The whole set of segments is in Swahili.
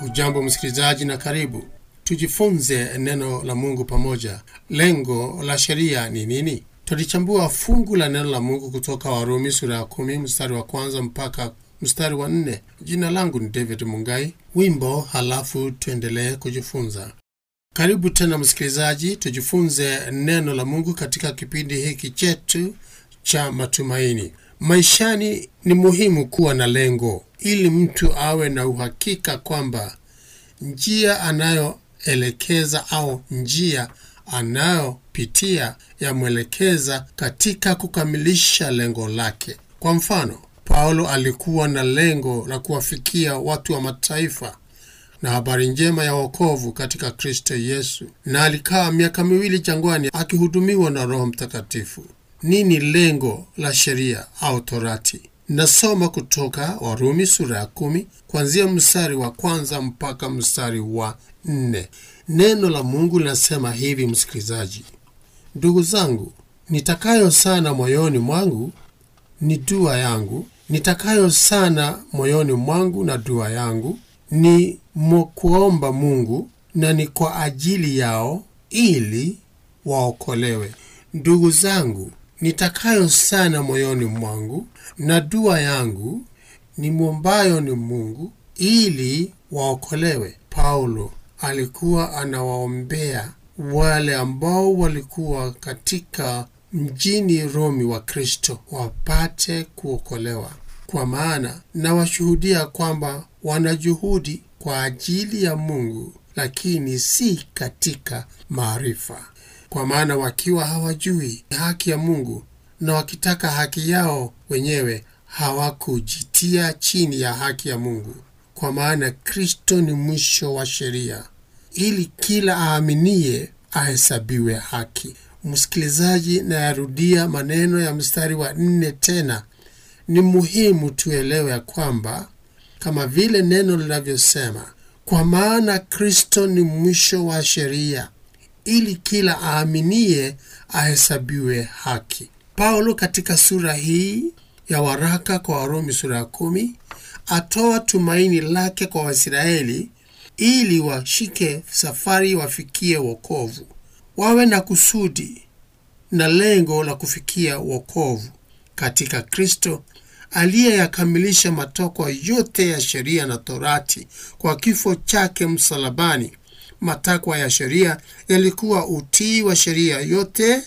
Ujambo msikilizaji, na karibu tujifunze neno la Mungu pamoja. Lengo la sheria ni nini? Tulichambua fungu la neno la Mungu kutoka Warumi sura ya kumi mstari wa kwanza mpaka mstari wa nne. Jina langu ni David Mungai. Wimbo halafu tuendelee kujifunza. Karibu tena msikilizaji, tujifunze neno la Mungu katika kipindi hiki chetu cha matumaini. Maishani ni muhimu kuwa na lengo ili mtu awe na uhakika kwamba njia anayoelekeza au njia anayopitia yamwelekeza katika kukamilisha lengo lake. Kwa mfano, Paulo alikuwa na lengo la kuwafikia watu wa mataifa na habari njema ya wokovu katika Kristo Yesu, na alikaa miaka miwili jangwani akihudumiwa na Roho Mtakatifu. Nini lengo la sheria au Torati? Nasoma kutoka Warumi sura ya kumi kuanzia mstari wa kwanza mpaka mstari wa nne. Neno la Mungu linasema hivi, msikilizaji: ndugu zangu, nitakayo sana moyoni mwangu ni dua yangu, nitakayo sana moyoni mwangu na dua yangu ni mkuomba Mungu, na ni kwa ajili yao ili waokolewe. Ndugu zangu, nitakayo sana moyoni mwangu na dua yangu ni mwombayo ni Mungu ili waokolewe. Paulo alikuwa anawaombea wale ambao walikuwa katika mjini Romi wa Kristo wapate kuokolewa, kwa maana nawashuhudia kwamba wanajuhudi kwa ajili ya Mungu, lakini si katika maarifa kwa maana wakiwa hawajui haki ya Mungu na wakitaka haki yao wenyewe hawakujitia chini ya haki ya Mungu. Kwa maana Kristo ni mwisho wa sheria, ili kila aaminiye ahesabiwe haki. Msikilizaji, nayarudia maneno ya mstari wa nne tena. Ni muhimu tuelewe ya kwamba kama vile neno linavyosema, kwa maana Kristo ni mwisho wa sheria ili kila aaminiye ahesabiwe haki. Paulo katika sura hii ya waraka kwa Warumi sura ya kumi atoa tumaini lake kwa Waisraeli ili washike safari wafikie wokovu, wawe na kusudi na lengo la kufikia wokovu katika Kristo aliyeyakamilisha matakwa yote ya sheria na Torati kwa kifo chake msalabani. Matakwa ya sheria yalikuwa utii wa sheria yote,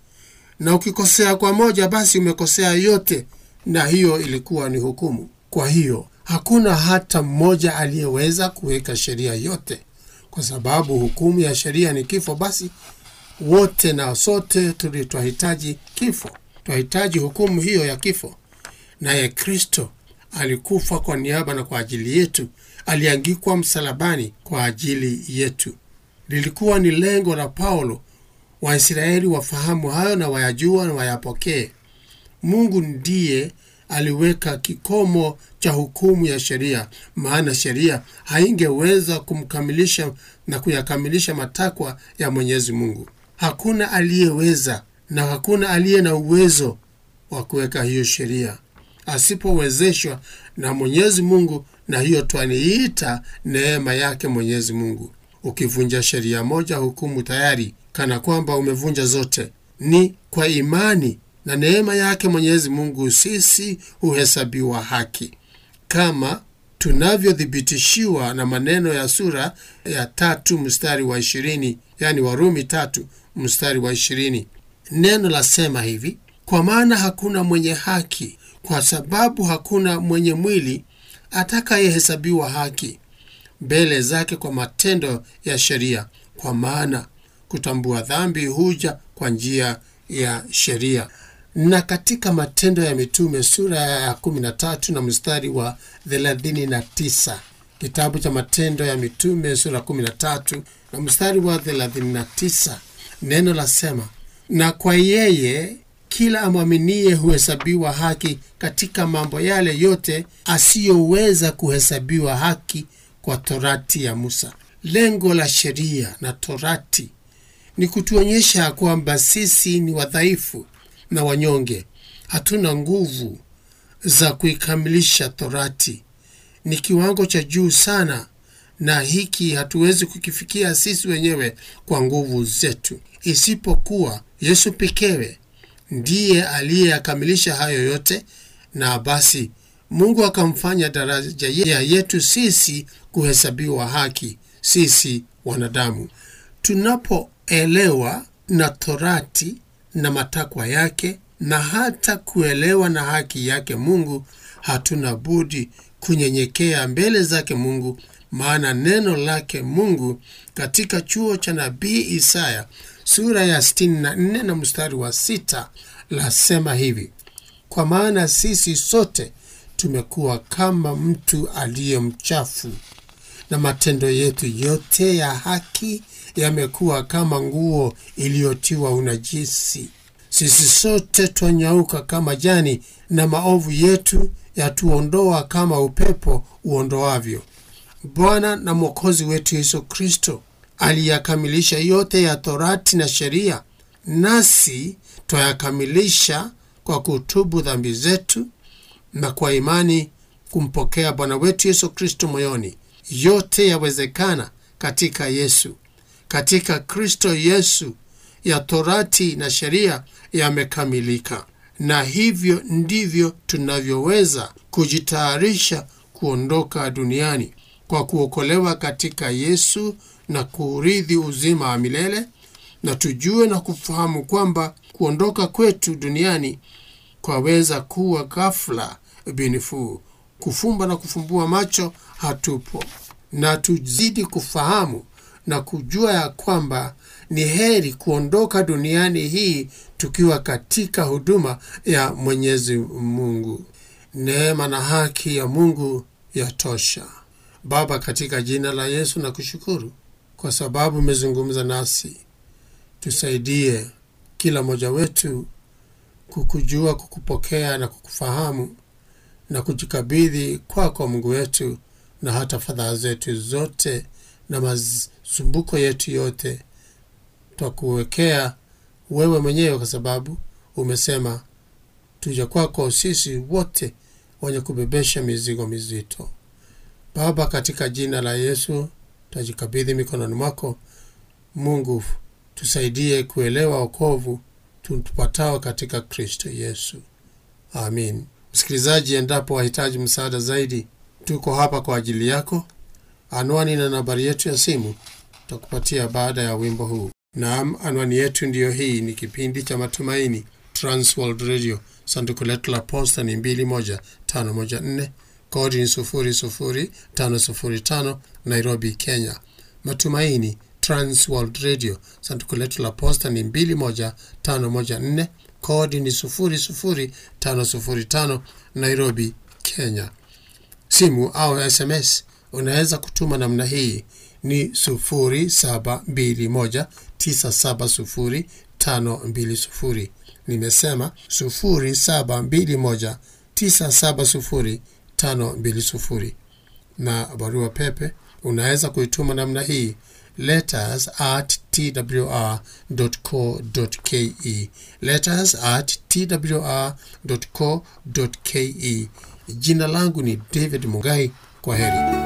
na ukikosea kwa moja, basi umekosea yote, na hiyo ilikuwa ni hukumu. Kwa hiyo hakuna hata mmoja aliyeweza kuweka sheria yote, kwa sababu hukumu ya sheria ni kifo. Basi wote na sote tulitwahitaji kifo, twahitaji hukumu hiyo ya kifo, naye Kristo alikufa kwa niaba na kwa ajili yetu aliangikwa msalabani kwa ajili yetu. Lilikuwa ni lengo la Paulo Waisraeli wafahamu hayo na wayajua na wayapokee. Mungu ndiye aliweka kikomo cha hukumu ya sheria, maana sheria haingeweza kumkamilisha na kuyakamilisha matakwa ya Mwenyezi Mungu. Hakuna aliyeweza na hakuna aliye na uwezo wa kuweka hiyo sheria asipowezeshwa na Mwenyezi Mungu na hiyo twaniita neema yake Mwenyezi Mungu. Ukivunja sheria moja, hukumu tayari, kana kwamba umevunja zote. Ni kwa imani na neema yake Mwenyezi Mungu sisi huhesabiwa haki, kama tunavyothibitishiwa na maneno ya sura ya tatu mstari wa ishirini, yani Warumi tatu mstari wa ishirini. Neno lasema hivi: kwa maana hakuna mwenye haki, kwa sababu hakuna mwenye mwili atakayehesabiwa haki mbele zake kwa matendo ya sheria, kwa maana kutambua dhambi huja kwa njia ya sheria. Na katika Matendo ya Mitume sura ya 13 na mstari wa 39, kitabu cha Matendo ya Mitume sura 13 na mstari wa 39, neno lasema, na kwa yeye kila amwaminie huhesabiwa haki katika mambo yale yote asiyoweza kuhesabiwa haki kwa torati ya Musa. Lengo la sheria na torati ni kutuonyesha kwamba sisi ni wadhaifu na wanyonge, hatuna nguvu za kuikamilisha torati. Ni kiwango cha juu sana na hiki hatuwezi kukifikia sisi wenyewe kwa nguvu zetu, isipokuwa Yesu pekee ndiye aliyeyakamilisha hayo yote, na basi Mungu akamfanya daraja ya yetu sisi kuhesabiwa haki, sisi wanadamu. Tunapoelewa na Torati na matakwa yake na hata kuelewa na haki yake Mungu, hatuna budi kunyenyekea mbele zake Mungu, maana neno lake Mungu katika chuo cha nabii Isaya sura ya 64 na mstari wa sita lasema hivi: kwa maana sisi sote tumekuwa kama mtu aliye mchafu, na matendo yetu yote ya haki yamekuwa kama nguo iliyotiwa unajisi. Sisi sote twanyauka kama jani, na maovu yetu yatuondoa kama upepo uondoavyo. Bwana na Mwokozi wetu Yesu Kristo aliyakamilisha yote ya Torati na sheria, nasi twayakamilisha kwa kutubu dhambi zetu na kwa imani kumpokea Bwana wetu Yesu Kristo moyoni. Yote yawezekana katika Yesu. Katika Kristo Yesu ya Torati na sheria yamekamilika, na hivyo ndivyo tunavyoweza kujitayarisha kuondoka duniani kwa kuokolewa katika Yesu na kuurithi uzima wa milele. Na tujue na kufahamu kwamba kuondoka kwetu duniani kwaweza kuwa ghafla binifuu, kufumba na kufumbua macho hatupo, na tuzidi kufahamu na kujua ya kwamba ni heri kuondoka duniani hii tukiwa katika huduma ya Mwenyezi Mungu. Neema na haki ya Mungu yatosha. Baba, katika jina la Yesu na kushukuru kwa sababu umezungumza nasi. Tusaidie kila mmoja wetu kukujua, kukupokea na kukufahamu na kujikabidhi kwako kwa Mungu wetu, na hata fadhaa zetu zote na masumbuko yetu yote twakuwekea wewe mwenyewe, kwa sababu umesema tuja kwako sisi wote wenye kubebesha mizigo mizito. Baba, katika jina la Yesu tajikabidhi mikononi mwako. Mungu, tusaidie kuelewa wokovu tupatao katika Kristo Yesu, amin. Msikilizaji, endapo wahitaji msaada zaidi, tuko hapa kwa ajili yako. Anwani na nambari yetu ya simu takupatia baada ya wimbo huu. Naam, anwani yetu ndiyo hii. Ni kipindi cha Matumaini, Transworld Radio. Sanduku letu la posta ni 21514 kodi ni 00505 Nairobi, Kenya. Matumaini Transworld Radio. Sanduku letu la posta ni 21514 kodi ni 00505 Nairobi, Kenya. Simu au SMS unaweza kutuma namna hii ni 0721970520. Nimesema 0721970520, na barua pepe unaweza kuituma namna hii letters at twr.co.ke, letters at twr.co.ke. Jina langu ni David Mugai. Kwa heri.